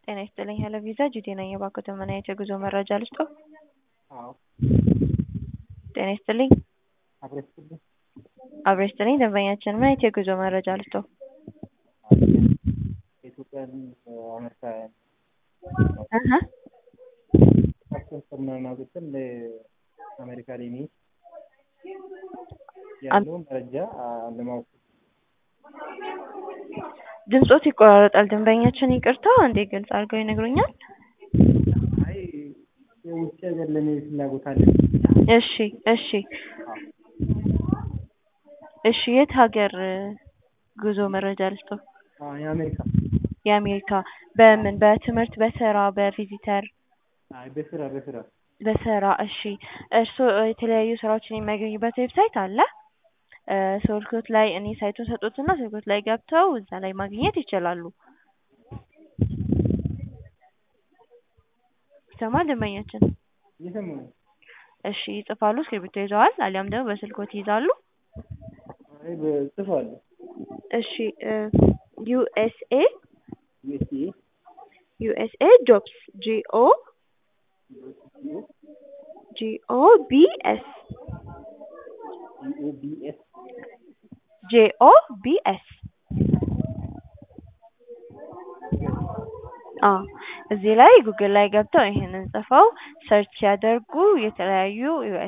ጤና ይስጥልኝ ሄሎ ቪዛ ጁዴ ነኝ። የባንኮት መናየት የጉዞ መረጃ ልስጦ? አዎ ጤና ይስጥልኝ አብሮ ይስጥልኝ። አብሮ ይስጥልኝ ደንበኛችን ምን አይነት የጉዞ መረጃ ልስጦ? ኢትዮጵያን አሜሪካ እህ ፓስፖርት ምናምን አውጥተን ለአሜሪካ ላይ መሄድ ያለውን መረጃ ለማወቅ ድምጾት ይቆራረጣል። ደንበኛችን ይቅርታ አንዴ ግልጽ አድርገው ይነግሩኛል? አይ የውጭ ሀገር ለመሄድ ፍላጎት አለን። እሺ እሺ እሺ የት ሀገር ጉዞ መረጃ ልስጦ? አዎ የአሜሪካ የአሜሪካ በምን በትምህርት በስራ በቪዚተር አይ በስራ በስራ በስራ እሺ እርስዎ የተለያዩ ስራዎችን የሚያገኙበት ዌብሳይት አለ ስልክዎት ላይ እኔ ሳይቱን ሰጥዎትና ስልክዎት ላይ ገብተው እዛ ላይ ማግኘት ይችላሉ ይሰማል ደንበኛችን እየሰማሁ ነው። እሺ ይጽፋሉ እስክሪብቶ ይዘዋል አሊያም ደግሞ በስልክዎት ይይዛሉ አይ በጽፏል እሺ ዩኤስኤ ዩኤስኤ ዩኤስኤ ጆብስ ጂኦ ጂኦ ቢኤስ ዩኦቢኤስ ጄኦ ቢኤስ አዎ እዚህ ላይ ጉግል ላይ ገብተው ይሄንን ጽፈው ሰርች ሲያደርጉ የተለያዩ